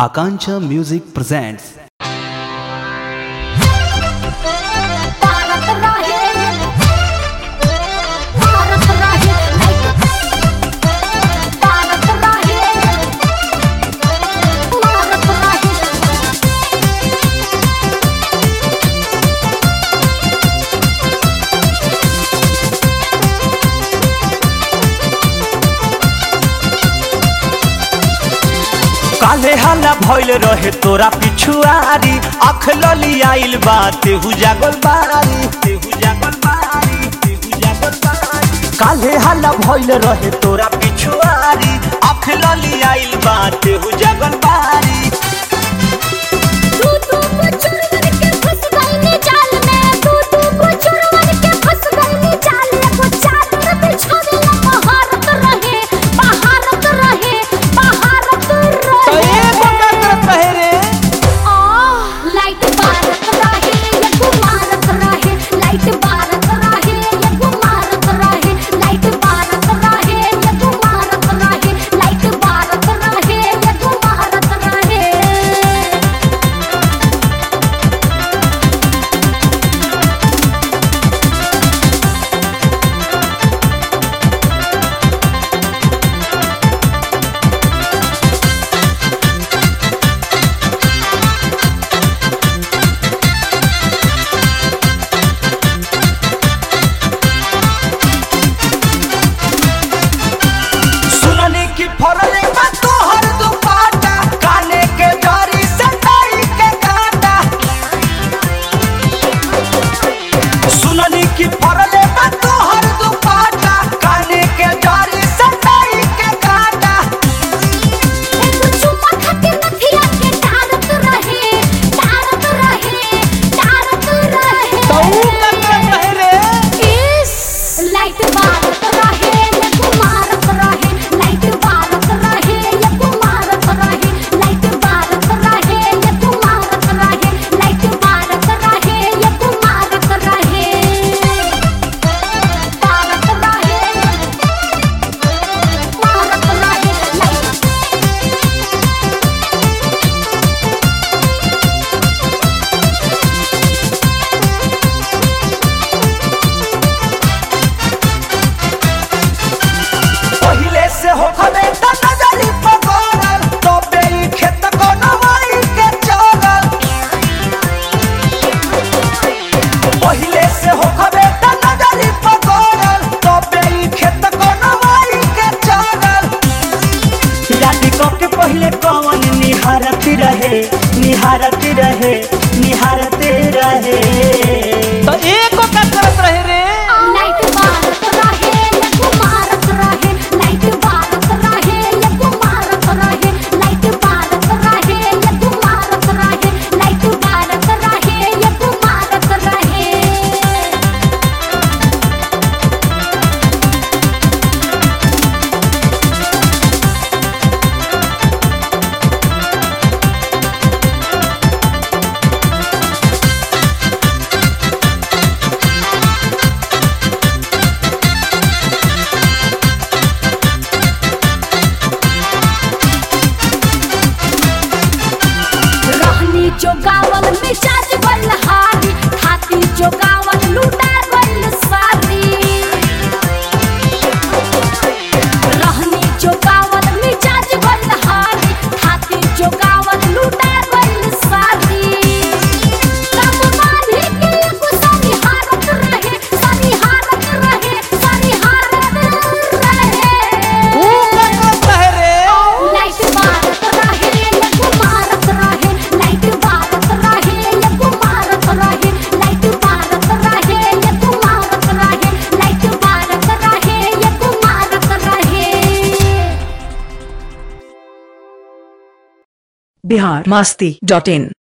Akancha Music presents Bharat रहे भारत रहे भारत रहे भारत रहे काले हल्ला भइल रहे तोरा पिछुआरी अख लली आइल बा तेहू जागल बारी तेहू जागल बारी तेहू जागल बारी काले हल्ला भइल रहे तोरा पिछुआरी अख लली आइल बा तेहू जागल बारी तू तू को चोरवन के फंस गई जाल में तू तू को चोरवन के फंस गई जाल में को चादर बिछा दे भारत रहे भारत रहे भारत रहे आ लाइट भारत रहे ये भारत रहे लाइट भारत रहे ये भारत रहे लाइट भारत रहे ये भारत रहे लाइट भारत रहे ये भारत रहे सुननी की फरले बा तोहर दुपाटा काने के जरी से ताई के काटा सुननी की फरले बा तोहर दुपाटा काने के जरी से ताई के काटा एगो चुम्मा खातिर नथिया के डारत रहे डारत रहे डारत रहे इस लाइट भारत रहे ये कुमारत रहे लाइट भारत रहे ये कुमारत रहे लाइट भारत रहे ये कुमारत रहे लाइट भारत रहे ये कुमारत रहे भारत रहे भारत रहे लाइट पहिले से हो खबे त नजरी पकड़ल तो बेई खेत को नवाई के चलल पहिले से हो खबे त नजरी पकड़ल तो बेई खेत को नवाई के चलल राती को के पहिले कौन निहारत रहे निहारत रहे निहारत रहे तो एको का करत रहे रे लाइट भारत रहे ये कुमारत रहे लाइट भारत रहे ये कुमारत रहे लाइट भारत रहे ये कुमारत रहे लाइट भारत रहे ये कुमारत रहे रहनी जो गावल मिजाज बलहारी खाती जो गावल लूटा गइल सारी रहनी जो गावल मिजाज बलहारी खाती जो गावल लूटा गइल सारी कब माने के एगो सारी हारत रहे सारी हारत रहे सारी हारत रहे लाइट भारत रहे ये कुमारत रहे लाइट भारत रहे ये कुमारत रहे लाइट भारत रहे ये कुमारत रहे लाइट भारत रहे ये कुमारत रहे बिहार मास्ती डॉट इन